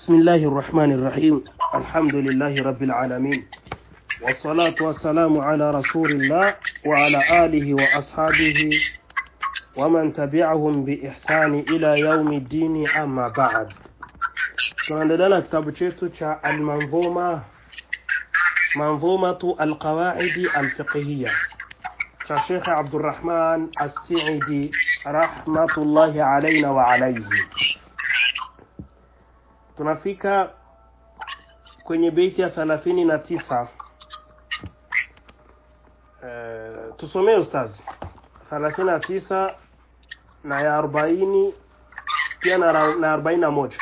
بسم الله الرحمن الرحيم الحمد لله رب العالمين والصلاة والسلام على رسول الله وعلى آله وأصحابه ومن تبعهم بإحسان إلى يوم الدين أما بعد tunaendelea na kitabu chetu cha almanzuma manzumatu alqawaidi alfiqhiya cha shekhe abdurrahman assaidi rahmatullahi alaina wa alaihi tunafika kwenye beiti ya thelathini na tisa uh, tusomee ustazi thelathini na tisa na ya arobaini pia na, na arobaini na moja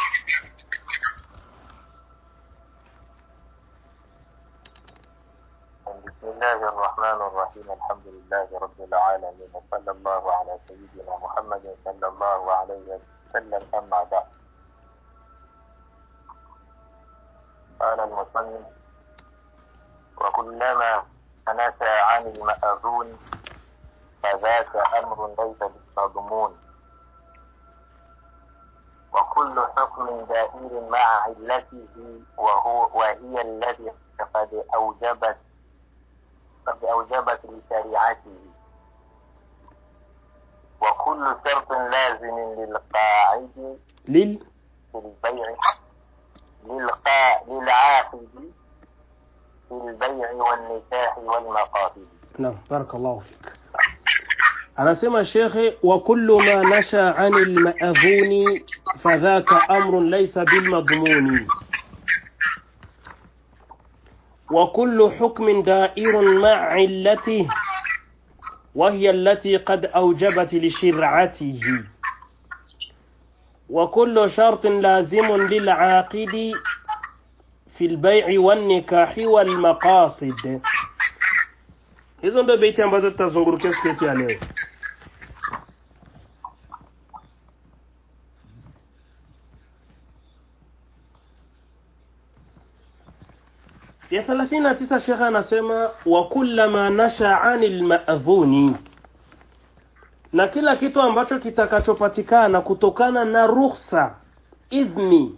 بسم الله الرحمن الرحيم الحمد لله رب العالمين وصلى الله على سيدنا محمد صلى الله عليه وسلم أما بعد قال المصنف وكلما نسى عن المأذون فذاك أمر ليس بالمضمون وكل حكم دائر مع علته وهو وهي التي قد أوجبت قد أوجبت لشريعته وكل شرط لازم للقاعد لل في البيع للقا للعاقد في البيع والنكاح والمقاصد نعم بارك الله فيك anasema shekhe wa kullu ma nasha ani lmaadhuni fadhaka amrun laysa bilmadmuni وكل حكم دائر مع علته وهي التي قد أوجبت لشرعته وكل شرط لازم للعاقد في البيع والنكاح والمقاصد hizo ndio beiti ambazo tutazungurukia siku yetu ya leo ya thelathini na tisa shekhe anasema wa kullama nasha ani lmadhuni na kila kitu ambacho kitakachopatikana kutokana na rukhsa idhni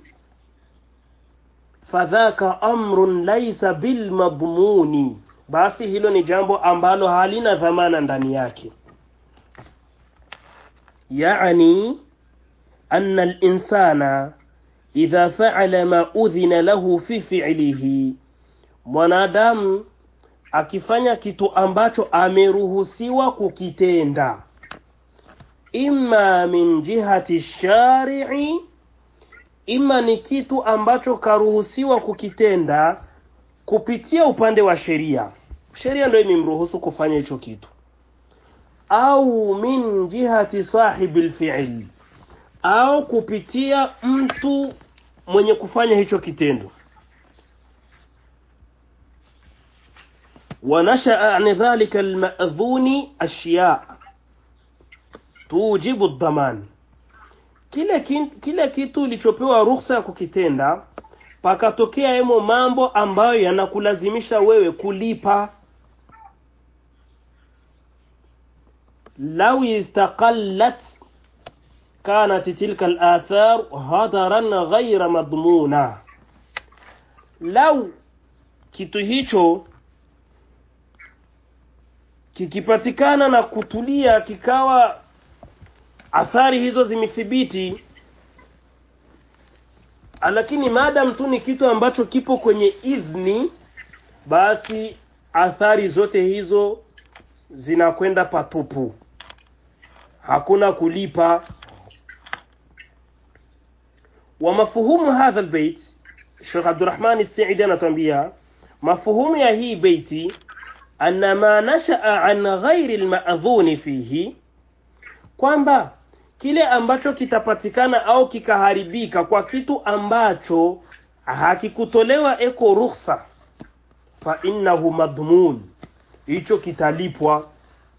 fadhaka amrun laisa bilmadmuni basi hilo ni jambo ambalo halina dhamana ndani yake yani anna linsana idha faala ma udhina lahu fi fi'lihi mwanadamu akifanya kitu ambacho ameruhusiwa kukitenda imma min jihati shari'i ima ni kitu ambacho karuhusiwa kukitenda kupitia upande wa sheria sheria ndio imemruhusu kufanya hicho kitu au min jihati sahibi lfi'l au kupitia mtu mwenye kufanya hicho kitendo ونشأ عن ذلك المأذون أشياء توجب الضمان kile kile kitu ilichopewa ruhusa ya kukitenda pakatokea hemo mambo ambayo yanakulazimisha wewe kulipa lau istaqallat kanat tilka al-athar hadaran ghayra madmuna lau kitu hicho kikipatikana na kutulia kikawa athari hizo zimethibiti lakini maadam tu ni kitu ambacho kipo kwenye idhni basi athari zote hizo zinakwenda patupu hakuna kulipa wa mafuhumu hadha albayt Sheikh Abdurrahman As-Sa'idi anatuambia mafuhumu ya hii beiti anna ma nashaa an ghairi almadhuni fihi kwamba kile ambacho kitapatikana au kikaharibika kwa kitu ambacho hakikutolewa eko rukhsa fa innahu madmun hicho kitalipwa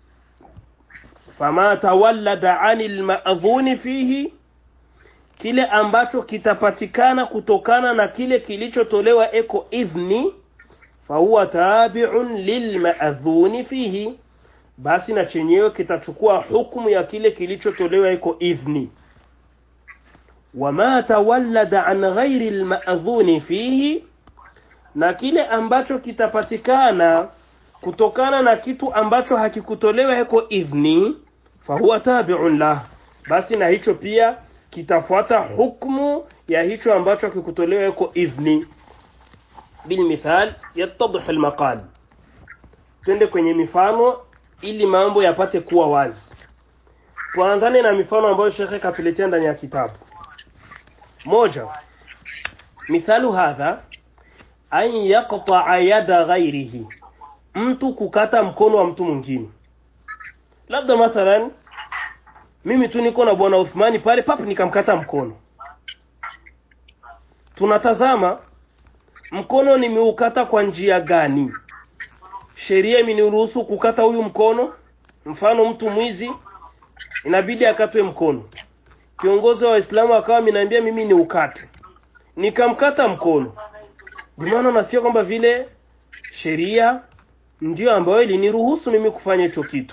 fama tawallada anil ma'dhuni fihi kile ambacho kitapatikana kutokana na kile kilichotolewa eko idhni fahuwa tabi'un lilma'dhuni fihi basi na chenyewe kitachukua hukumu ya kile kilichotolewa iko idhni wama tawallada an ghairi almadhuni fihi na kile ambacho kitapatikana kutokana na kitu ambacho hakikutolewa heko idhni fahuwa tabi'un lah basi na hicho pia kitafuata hukmu ya hicho ambacho hakikutolewa heko idhni bilmithal yattadih almaqal twende kwenye mifano ili mambo yapate kuwa wazi tuanzane na mifano ambayo shekhe katuletea ndani ya kitabu moja mithalu hadha an yaqta'a yada ghairihi mtu kukata mkono wa mtu mwingine labda mathalan mimi tu niko na bwana Uthmani pale papu nikamkata mkono tunatazama mkono nimeukata kwa njia gani sheria imeniruhusu kukata huyu mkono mfano mtu mwizi inabidi akatwe mkono kiongozi wa Waislamu akawa ameniambia mimi ni ukate nikamkata mkono bimaana nasikia kwamba vile sheria ndiyo ambayo iliniruhusu mimi kufanya hicho kitu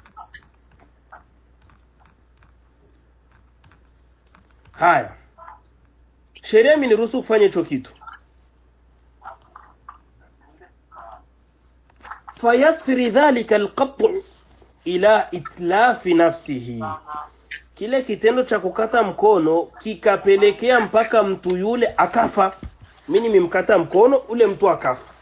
haya sheria imeniruhusu kufanya hicho kitu fayasri dhalika alqat'u ila itlafi nafsihi kile kitendo cha kukata mkono kikapelekea mpaka mtu yule akafa mimi nimemkata mkono ule mtu akafa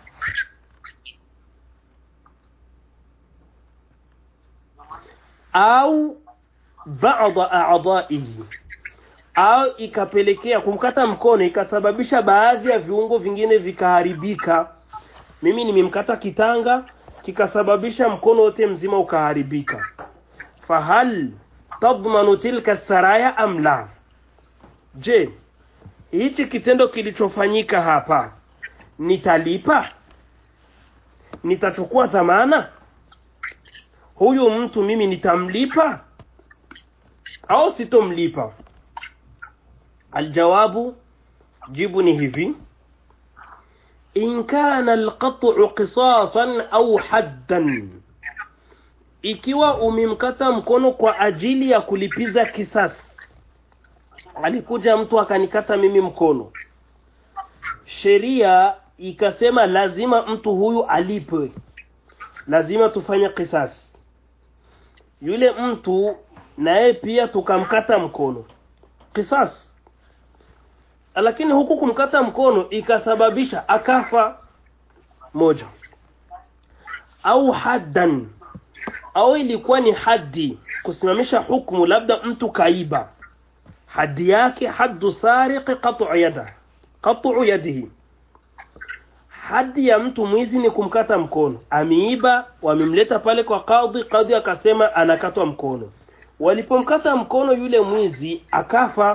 au baadha a'dha'ihi au ikapelekea kumkata mkono ikasababisha baadhi ya viungo vingine vikaharibika mimi nimemkata kitanga kikasababisha mkono wote mzima ukaharibika fahal tadmanu tilka saraya am la je hichi kitendo kilichofanyika hapa nitalipa nitachukua dhamana huyu mtu mimi nitamlipa au sitomlipa aljawabu jibu ni hivi in kana alqat'u qisasan au haddan ikiwa umemkata mkono kwa ajili ya kulipiza kisasi alikuja mtu akanikata mimi mkono sheria ikasema lazima mtu huyu alipwe lazima tufanye kisasi yule mtu naye pia tukamkata mkono kisasi lakini huku kumkata mkono ikasababisha akafa moja au haddan au ilikuwa ni haddi kusimamisha hukumu labda mtu kaiba haddi yake haddu sariqi qat'u yada qat'u yadihi haddi ya mtu mwizi ni kumkata mkono ameiba wamemleta pale kwa kadhi kadhi akasema anakatwa mkono walipomkata mkono yule mwizi akafa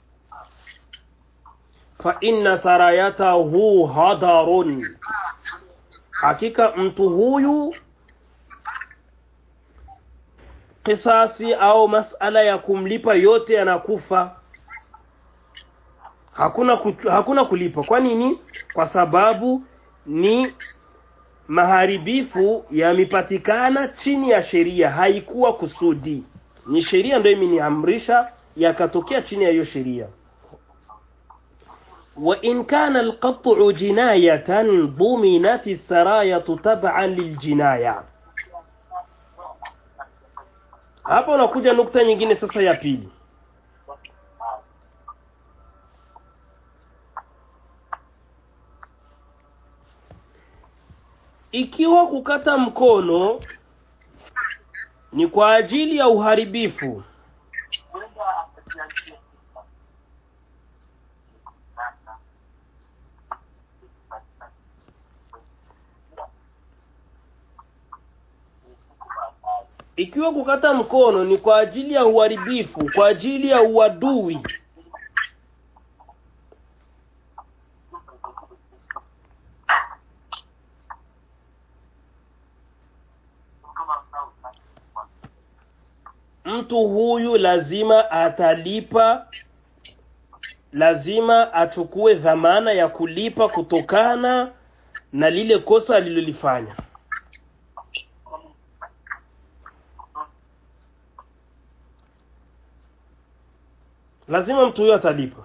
fa inna sarayatahu hadarun hakika mtu huyu kisasi au masala ya kumlipa yote yanakufa hakuna kutu, hakuna kulipa kwa nini kwa sababu ni maharibifu yamepatikana chini ya sheria haikuwa kusudi ni sheria ndio imeniamrisha yakatokea chini ya hiyo sheria وإن كان القطع جناية ضمنت السراية تبعا للجناية hapa unakuja nukta nyingine sasa ya pili ikiwa kukata mkono ni kwa ajili ya uharibifu ikiwa kukata mkono ni kwa ajili ya uharibifu kwa ajili ya uadui mtu huyu lazima atalipa lazima achukue dhamana ya kulipa kutokana na lile kosa alilolifanya lazima mtu huyo atalipa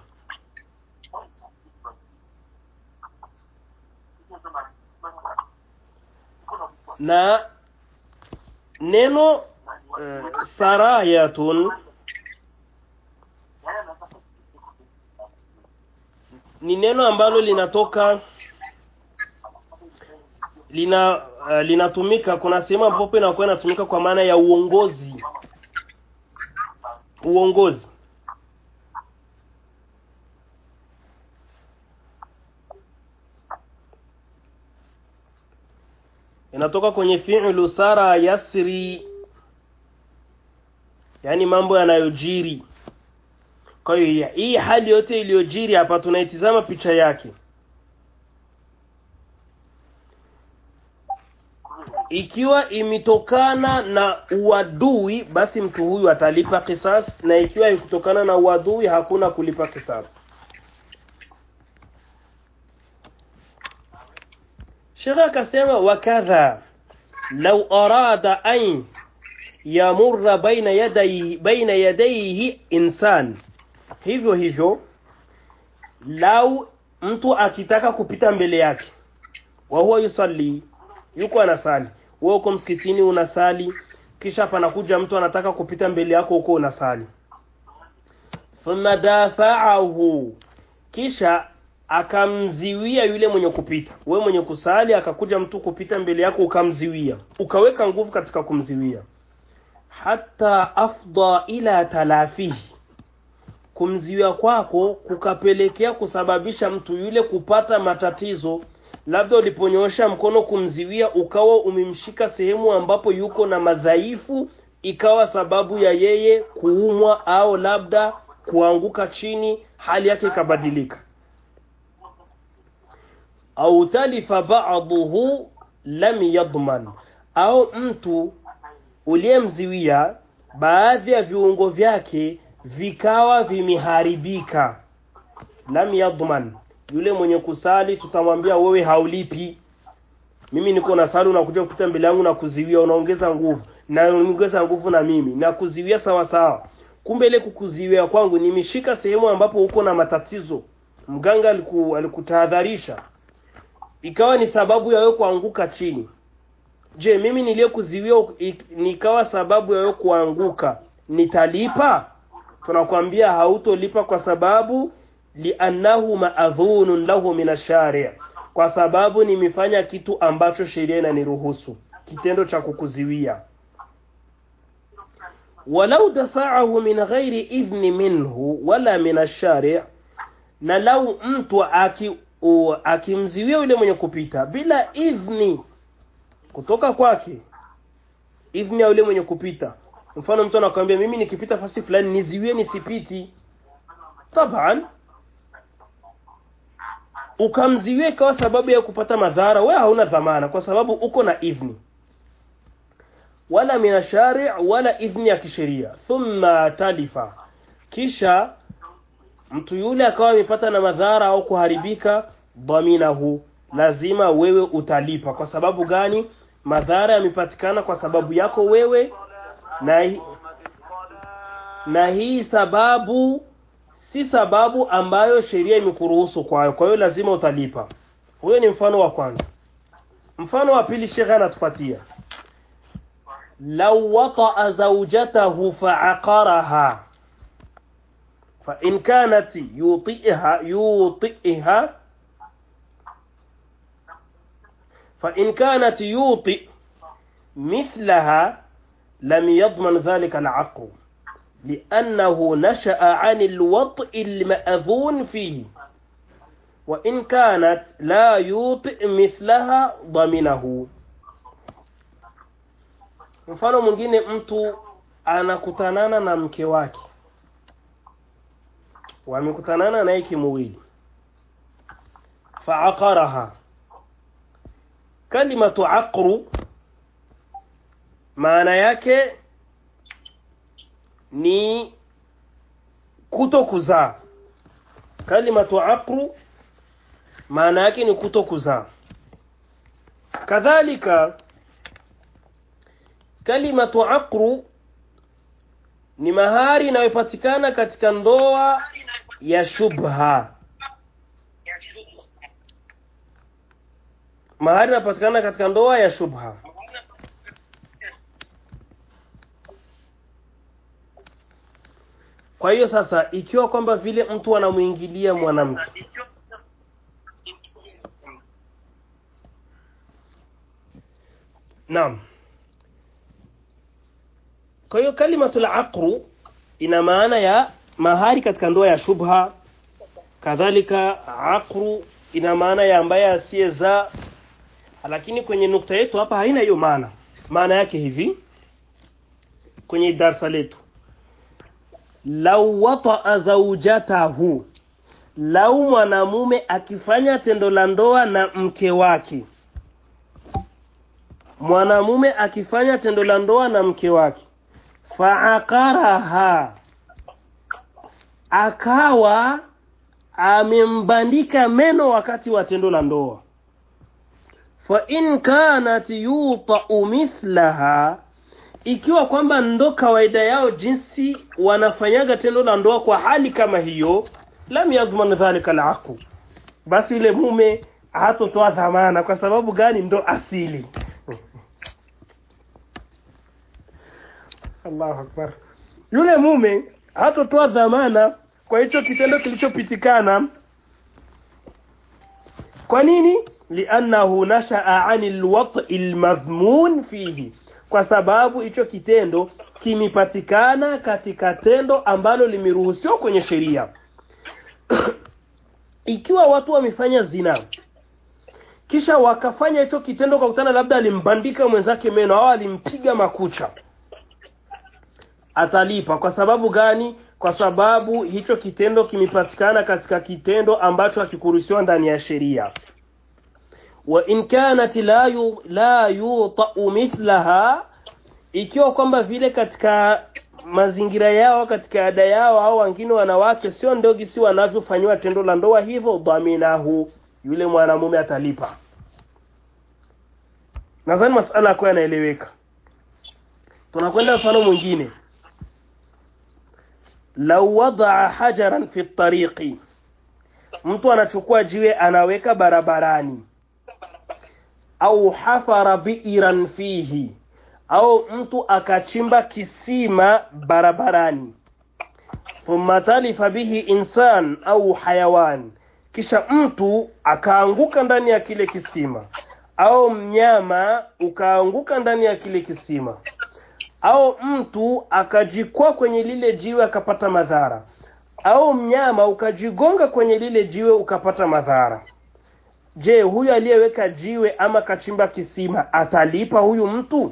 na neno uh, sarayatun ni neno ambalo linatoka lina uh, linatumika kuna sehemu ambapo inakuwa inatumika kwa maana ya uongozi uongozi inatoka kwenye fi'lu sara yasri yani mambo yanayojiri kwa hiyo hii hali yote iliyojiri hapa tunaitizama picha yake ikiwa imetokana na uadui basi mtu huyu atalipa kisas na ikiwa ikutokana na uadui hakuna kulipa kisas shekhe akasema wakadha lau arada an yamurra baina yadayhi baina yadayhi insan hivyo hivyo lau mtu akitaka kupita mbele yake wa huwa yusalli yuko anasali wewe uko msikitini unasali kisha panakuja mtu anataka kupita mbele yako huko unasali thumma dafa'ahu kisha akamziwia yule mwenye kupita we mwenye kusali akakuja mtu kupita mbele yako ukamziwia ukaweka nguvu katika kumziwia hata afda ila talafihi kumziwia kwako kukapelekea kusababisha mtu yule kupata matatizo labda uliponyoosha mkono kumziwia ukawa umemshika sehemu ambapo yuko na madhaifu ikawa sababu ya yeye kuumwa au labda kuanguka chini hali yake ikabadilika au talifa ba'dahu lam yadman au mtu uliyemziwia baadhi ya viungo vyake vikawa vimeharibika lam yadman yule mwenye kusali tutamwambia wewe haulipi mimi niko na sali unakuja kupita mbele yangu na kuziwia unaongeza nguvu na unaongeza nguvu na mimi na kuziwia sawa sawa kumbe ile kukuziwia kwangu nimeshika sehemu ambapo uko na matatizo mganga aliku, alikutahadharisha ikawa ni sababu ya wewe kuanguka chini je mimi niliyekuziwia nikawa sababu ya wewe kuanguka nitalipa tunakwambia hautolipa kwa sababu liannahu maadhunun lahu min ash-shari' kwa sababu nimefanya kitu ambacho sheria inaniruhusu kitendo cha kukuziwia walau dafa'ahu min ghairi idhni minhu wala min ash-shari' na lau mtu aki akimziwia yule mwenye kupita bila idhni kutoka kwake idhni ya yule mwenye kupita mfano mtu anakuambia mimi nikipita fasi fulani niziwie nisipiti taban ukamziwie ikawa sababu ya kupata madhara wewe hauna dhamana kwa sababu uko na idhni wala min shari' wala idhni ya kisheria thumma talifa kisha mtu yule akawa amepata na madhara au kuharibika dhaminahu lazima wewe utalipa kwa sababu gani madhara yamepatikana kwa sababu yako wewe na hi, na hii sababu si sababu ambayo sheria imekuruhusu kwayo kwa hiyo lazima utalipa huyo ni mfano wa kwanza mfano wa pili shekhe anatupatia law wata'a zawjatahu fa'aqaraha fa in kanat yuti'ha yuti'ha fa in kanat yuti مثلها لم يضمن ذلك العقل لأنه نشأ عن الوطء المأذون فيه وإن كانت لا يوطئ مثلها ضمنه mfano mwingine mtu anakutanana na mke wake wamekutanana naye kimwili faaqaraha kalimatu aqru maana yake ni kuto kuzaa kalimatu aqru maana yake ni kuto kuzaa kadhalika kalimatu aqru ni mahari inayopatikana katika ndoa ya shubha mahari inapatikana katika ndoa ya shubha kwa hiyo sasa ikiwa kwamba vile mtu anamwingilia mwanamke naam kwa hiyo kalimatul aqru ina maana ya mahari katika ndoa ya shubha kadhalika aqru ina maana ya ambaye asiyezaa lakini kwenye nukta yetu hapa haina hiyo maana maana yake hivi kwenye darsa letu lau wataa zaujatahu lau mwanamume akifanya tendo la ndoa na mke wake mwanamume akifanya tendo la ndoa na mke wake faaqaraha akawa amembandika meno wakati wa tendo la ndoa fa in kanat yutau mithlaha ikiwa kwamba ndo kawaida yao jinsi wanafanyaga tendo la ndoa kwa hali kama hiyo lam yadhman dhalika alaqu basi yule mume hatotoa dhamana kwa sababu gani ndo asili Allahu akbar yule mume hatotoa dhamana kwa hicho kitendo kilichopitikana kwa nini liannahu nashaa ani lwati lmadhmun fihi kwa sababu hicho kitendo kimepatikana katika tendo ambalo limeruhusiwa kwenye sheria ikiwa watu wamefanya zina kisha wakafanya hicho kitendo kwa kutana labda alimbandika mwenzake meno au alimpiga makucha atalipa kwa sababu gani kwa sababu hicho kitendo kimepatikana katika kitendo ambacho hakikuruhusiwa ndani ya sheria wa in kanat la yu, la yutau mithlaha ikiwa kwamba vile katika mazingira yao katika ada yao au wengine wanawake sio ndogi si wanavyofanyiwa tendo la ndoa hivyo dhaminahu yule mwanamume atalipa nadhani masala yako yanaeleweka tunakwenda mfano mwingine lau wadaa hajaran fi tariqi mtu anachukua jiwe anaweka barabarani au hafara biiran fihi au mtu akachimba kisima barabarani thumma talifa bihi insan au hayawan kisha mtu akaanguka ndani ya kile kisima au mnyama ukaanguka ndani ya kile kisima au mtu akajikwaa kwenye lile jiwe akapata madhara au mnyama ukajigonga kwenye lile jiwe ukapata madhara je huyu aliyeweka jiwe ama kachimba kisima atalipa huyu mtu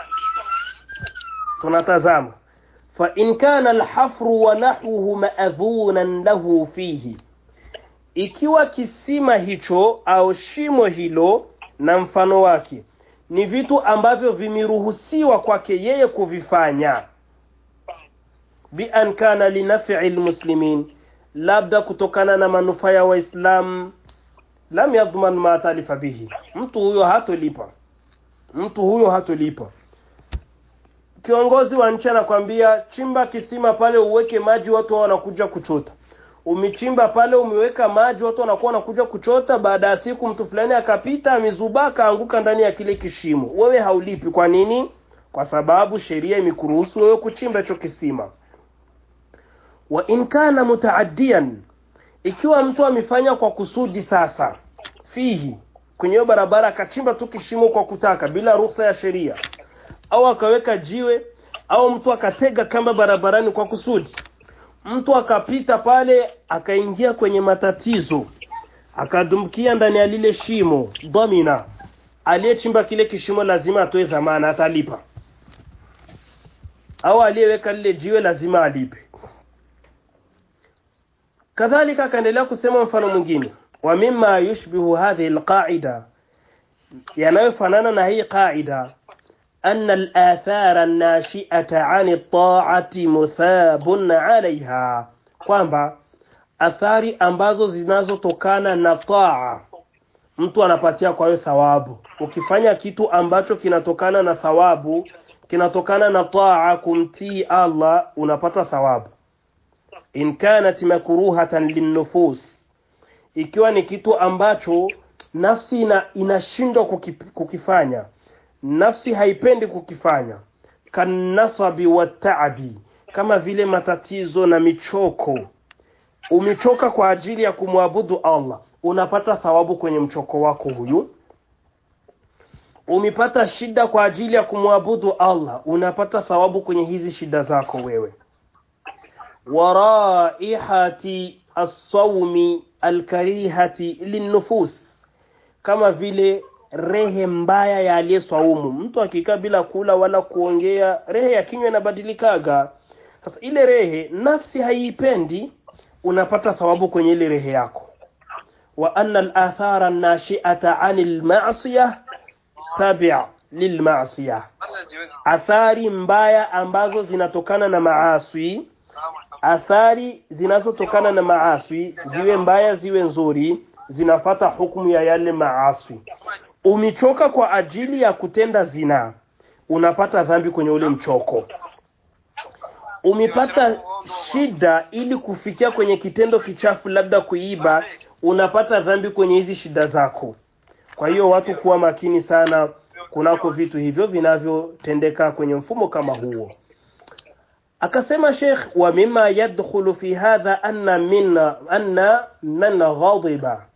tunatazama fa in kana alhafru wa nahwuhu ma'dhunan lahu fihi ikiwa kisima hicho au shimo hilo na mfano wake ni vitu ambavyo vimeruhusiwa kwake yeye kuvifanya bi an kana linaf'i almuslimin labda kutokana na manufaa ya waislamu lam yadhman ma talifa bihi mtu huyo hatolipa mtu huyo hatolipa kiongozi wa nchi anakwambia chimba kisima pale uweke maji watu wao wanakuja kuchota umechimba pale umeweka maji watu wanakuwa wanakuja kuchota baada ya siku mtu fulani akapita amezubaa akaanguka ndani ya kile kishimo wewe haulipi kwa nini kwa sababu sheria imekuruhusu wewe kuchimba hicho kisima wa in kana mutaaddian ikiwa mtu amefanya kwa kusudi sasa fihi kwenye hiyo barabara akachimba tu kishimo kwa kutaka bila ruhusa ya sheria au akaweka jiwe au mtu akatega kamba barabarani kwa kusudi mtu akapita pale akaingia kwenye matatizo akadumkia ndani ya lile shimo dhamina aliyechimba kile kishimo lazima atoe dhamana atalipa au aliyeweka lile jiwe lazima alipe kadhalika akaendelea kusema mfano mwingine wa mimma yushbihu hadhihi alqaida yanayofanana na hii qaida أن الآثار الناشئة عن الطاعة مثاب عليها kwamba athari ambazo zinazotokana na taa mtu anapatia kwa hiyo thawabu ukifanya kitu ambacho kinatokana na thawabu kinatokana na taa kumtii Allah unapata thawabu in kanat makruhatan linnufus ikiwa ni kitu ambacho nafsi ina, inashindwa kukip, kukifanya nafsi haipendi kukifanya kanasabi wataabi kama vile matatizo na michoko umechoka kwa ajili ya kumwabudu Allah unapata thawabu kwenye mchoko wako huyu umepata shida kwa ajili ya kumwabudu Allah unapata thawabu kwenye hizi shida zako wewe waraihati as-sawmi al-karihati linnufus kama vile rehe mbaya ya aliyeswaumu mtu akikaa bila kula wala kuongea rehe ya kinywa inabadilikaga sasa ile rehe nafsi haiipendi unapata thawabu kwenye ile rehe yako wa anna al-athara an-nashi'ata 'anil ma'siyah tabi' lilma'siyah athari mbaya ambazo zinatokana na maaswi athari zinazotokana na maaswi ziwe mbaya ziwe nzuri zinafata hukumu ya yale maaswi umechoka kwa ajili ya kutenda zina unapata dhambi kwenye ule mchoko umepata shida ili kufikia kwenye kitendo kichafu labda kuiba unapata dhambi kwenye hizi shida zako kwa hiyo watu kuwa makini sana kunako vitu hivyo vinavyotendeka kwenye mfumo kama huo akasema Sheikh wa mima yadkhulu fi hadha anna minna anna man ghadiba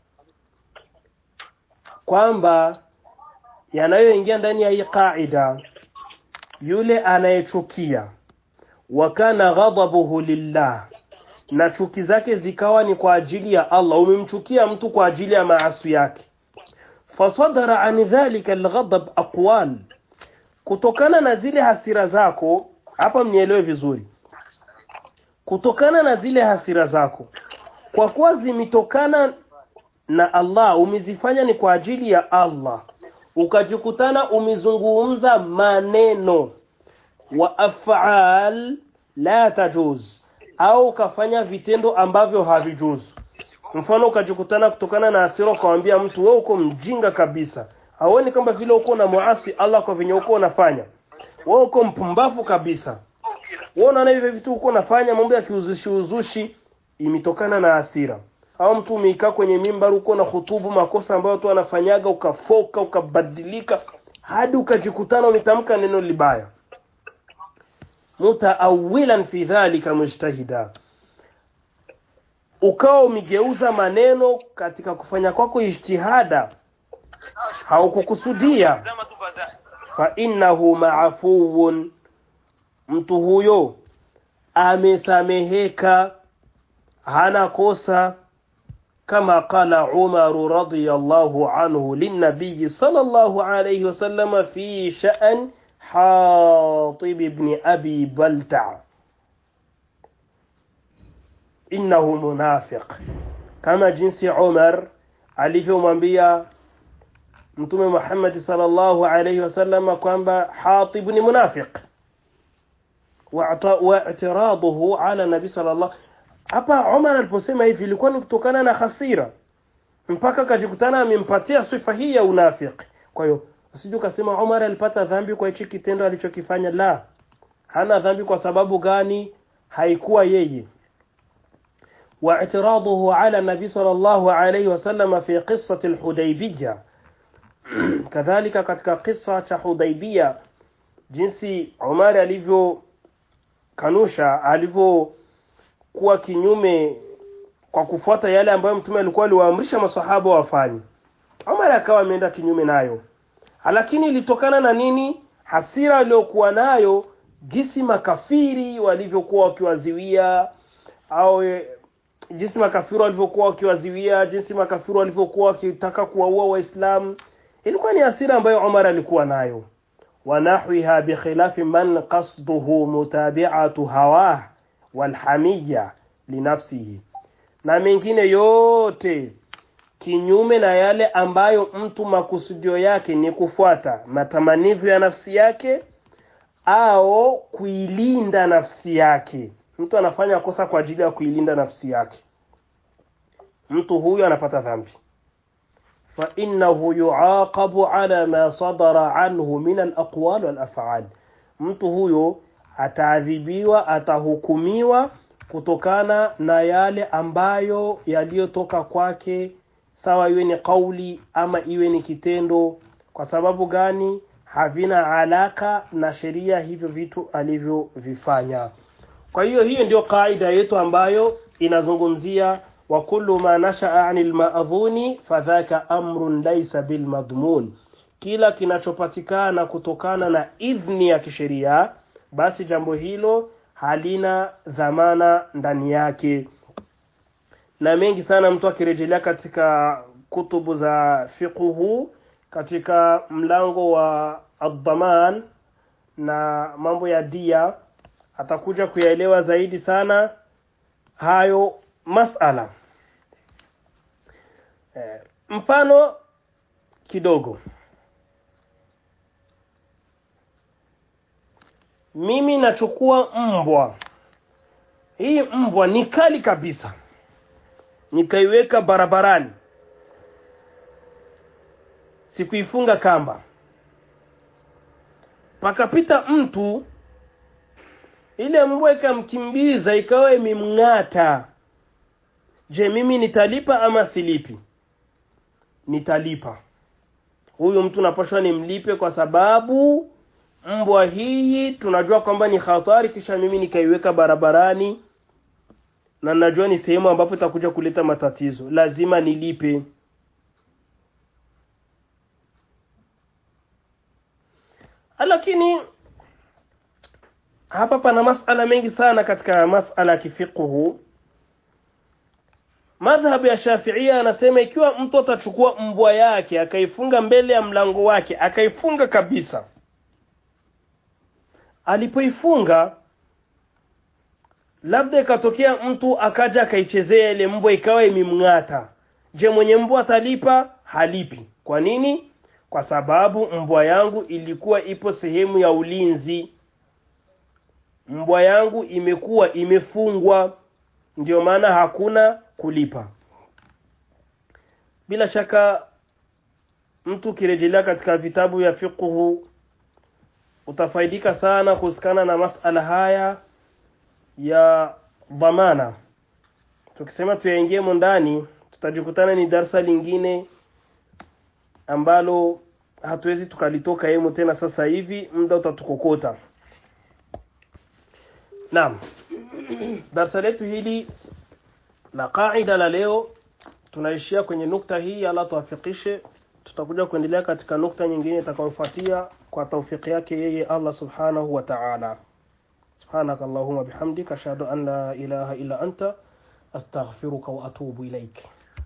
kwamba yanayoingia ndani ya hii qaida yule anayechukia wa kana ghadabuhu lillah na chuki zake zikawa ni kwa ajili ya Allah umemchukia mtu kwa ajili ya maasi yake fasadara an dhalika alghadab aqwal kutokana na zile hasira zako hapa mnielewe vizuri kutokana na zile hasira zako kwa kuwa zimetokana na Allah umezifanya ni kwa ajili ya Allah ukajikutana umezungumza maneno wa af'al la tajuz au ukafanya vitendo ambavyo havijuzu mfano ukajikutana kutokana na hasira ukamwambia mtu wewe uko mjinga kabisa hauoni kama vile uko na muasi Allah kwa venye uko unafanya wewe uko mpumbavu kabisa wewe unaona hivi vitu uko unafanya mambo ya kiuzushi uzushi imetokana na hasira au mtu umeikaa kwenye mimbar uko na hutubu makosa ambayo watu wanafanyaga ukafoka ukabadilika hadi ukajikutana umetamka neno libaya mutaawilan fi dhalika mujtahida ukawa umegeuza maneno katika kufanya kwako ijtihada haukukusudia fa innahu maafuun mtu huyo amesameheka hana kosa kama qala Umar radiyallahu anhu linnabiy sallallahu alayhi wasallam fi sha'n Hatib ibn Abi Balta innahu munafiq kama jinsi Umar alivyomwambia Mtume Muhammad sallallahu alayhi wasallam kwamba Hatib ni munafiq واعتراضه على النبي صلى الله hapa Umar aliposema hivi ilikuwa ni kutokana na hasira mpaka kajikutana amempatia sifa hii ya unafiki kwa hiyo usije ukasema Umar alipata dhambi kwa hichi kitendo alichokifanya la hana dhambi kwa sababu gani haikuwa yeye واعتراضه على النبي صلى الله عليه وسلم في قصة الحديبية كذلك katika kisa cha Hudaibia jinsi Umar alivyo kanusha alivyokuwa kinyume kwa kufuata yale ambayo mtume alikuwa aliwaamrisha maswahaba wafanye Umar akawa ameenda kinyume nayo lakini ilitokana na nini hasira aliyokuwa nayo jinsi makafiri walivyokuwa wakiwaziwia au jinsi makafiri walivyokuwa wakiwaziwia jinsi makafiri walivyokuwa wakitaka kuwaua waislamu ilikuwa ni hasira ambayo Umar alikuwa nayo ونحوها بخلاف من قصده متابعة هواه والحمية لنفسه na mengine yote kinyume na yale ambayo mtu makusudio yake ni kufuata matamanivyo ya nafsi yake au kuilinda nafsi yake mtu anafanya kosa kwa ajili ya kuilinda nafsi yake mtu huyo anapata dhambi فإنه يعاقب على ما صدر عنه من الأقوال والأفعال mtu huyo ataadhibiwa atahukumiwa kutokana na yale ambayo yaliyotoka kwake sawa iwe ni kauli ama iwe ni kitendo kwa sababu gani havina alaka na sheria hivyo vitu alivyovifanya kwa hiyo hiyo ndio kaida yetu ambayo inazungumzia wa kullu ma nashaa anil maadhuni fadhaka amrun laysa bil madmun kila kinachopatikana kutokana na idhni ya kisheria basi jambo hilo halina dhamana ndani yake na mengi sana mtu akirejelea katika kutubu za fiqhu katika mlango wa adhaman na mambo ya dia atakuja kuyaelewa zaidi sana hayo masala eh, mfano kidogo mimi nachukua mbwa hii mbwa ni kali kabisa nikaiweka barabarani sikuifunga kamba pakapita mtu ile mbwa ikamkimbiza ikawa imemng'ata je mimi nitalipa ama silipi nitalipa huyu mtu napashwa nimlipe kwa sababu mbwa hii tunajua kwamba ni hatari kisha mimi nikaiweka barabarani na najua ni sehemu ambapo itakuja kuleta matatizo lazima nilipe lakini hapa pana masala mengi sana katika masala ya kifiqhu madhhabu ya shafiia anasema ikiwa mtu atachukua mbwa yake akaifunga mbele ya mlango wake akaifunga kabisa alipoifunga labda ikatokea mtu akaja akaichezea ile mbwa ikawa imemng'ata je mwenye mbwa atalipa halipi kwa nini kwa sababu mbwa yangu ilikuwa ipo sehemu ya ulinzi mbwa yangu imekuwa imefungwa ndio maana hakuna kulipa bila shaka mtu ukirejelea katika vitabu vya fiqhu utafaidika sana kuhusikana na masala haya ya dhamana tukisema tuyaingie ndani tutajikutana ni darsa lingine ambalo hatuwezi tukalitoka hemu tena sasa hivi muda utatukokota naam darsa letu hili la qaida la leo tunaishia kwenye nukta hii ala tuafikishe tutakuja kuendelea katika nukta nyingine itakayofuatia kwa taufiki yake yeye Allah subhanahu wa ta'ala سبحانك اللهم بحمدك أشهد أن لا إله إلا أنت أستغفرك وأتوب إليك